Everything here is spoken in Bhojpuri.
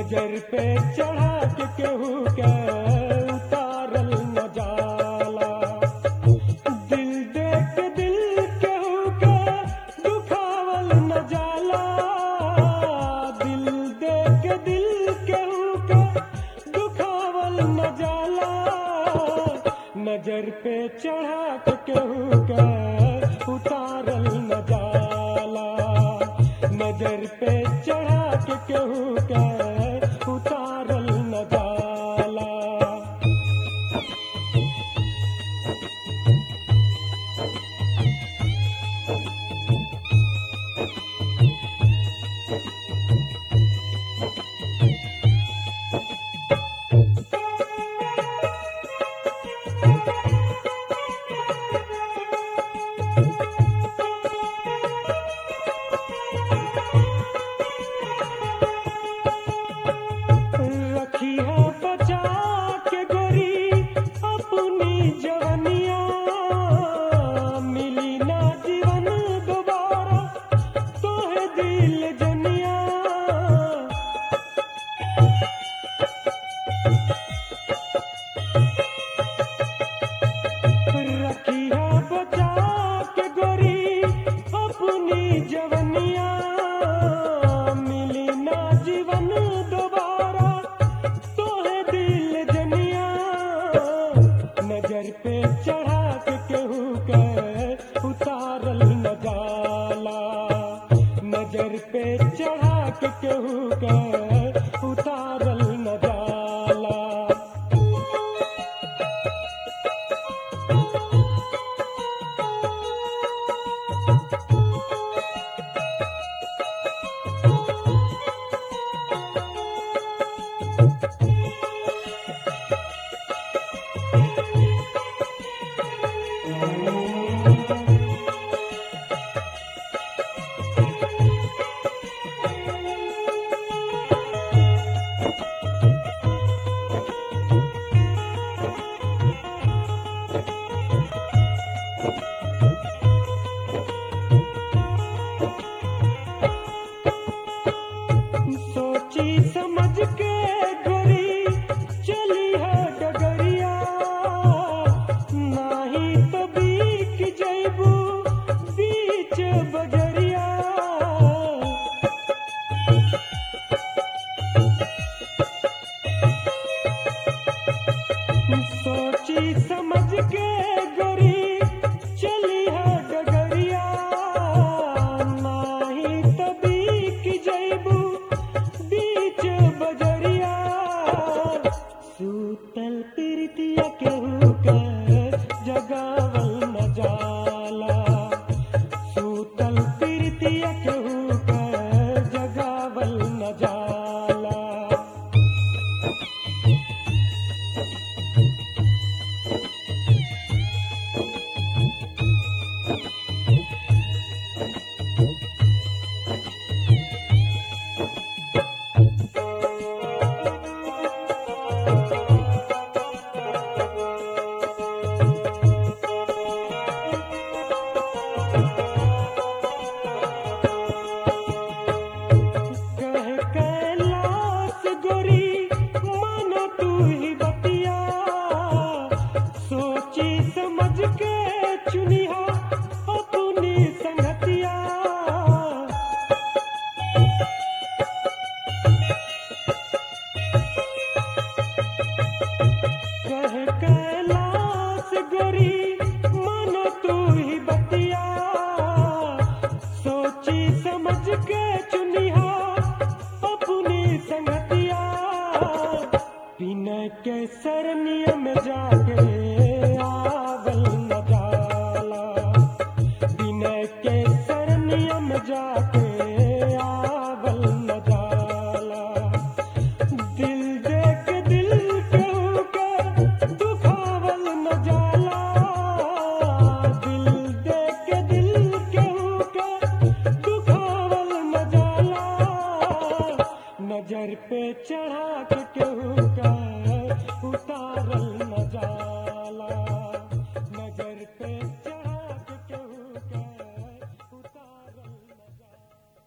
नजर पे चढ़ा के केहू के उतारल न जाला दिल देख के दिल केहू के दुखावल न जाला दिल देख के दिल केहू के दुखावल न जाला नजर पे चढ़ा के केहू के उतारल न जाला नजर पे चढ़ा के केहू के उतारल न जाला रखी है बचा के गोरी अपनी जवनिया मिली ना जीवन दोबारा तोहे दिल जनिया रखी है बचा के गोरी अपनी जवनिया मिली ना जीवन दोबारा तोहे दिल जनिया नजर पे चढ़ा के केहू के उतारल न जाला नजर पे चढ़ा के केहू के उतारल न जाला सोची समझ के गोरी चली है डगरिया नाही तो बीक जैबू बीच बजरिया सोची समझ के गोरी चली है डगरिया नाही तो बीक जैबू बीच बजरिया सूतल प्रीतिया केहू के जगावल न जाला सूतल प्रीतिया केहू के जगावल न जाला कह कैलाश गोरी मन तू ही बतिया सोची समझ के चुनिया अपनी संगतिया कह कैलाश गोरी मन तू ही बतिया सोची समझ के चुनिया अपनी संगतिया बिना के सरनिया में जाके आवल न जाला बिना के सरनिया में जाके आवल न जाला दिल देख दिल केहू के दुखावल न जाला दिल देख दिल केहू के दुखावल न जाला नजर पे चढ़ा के केहू का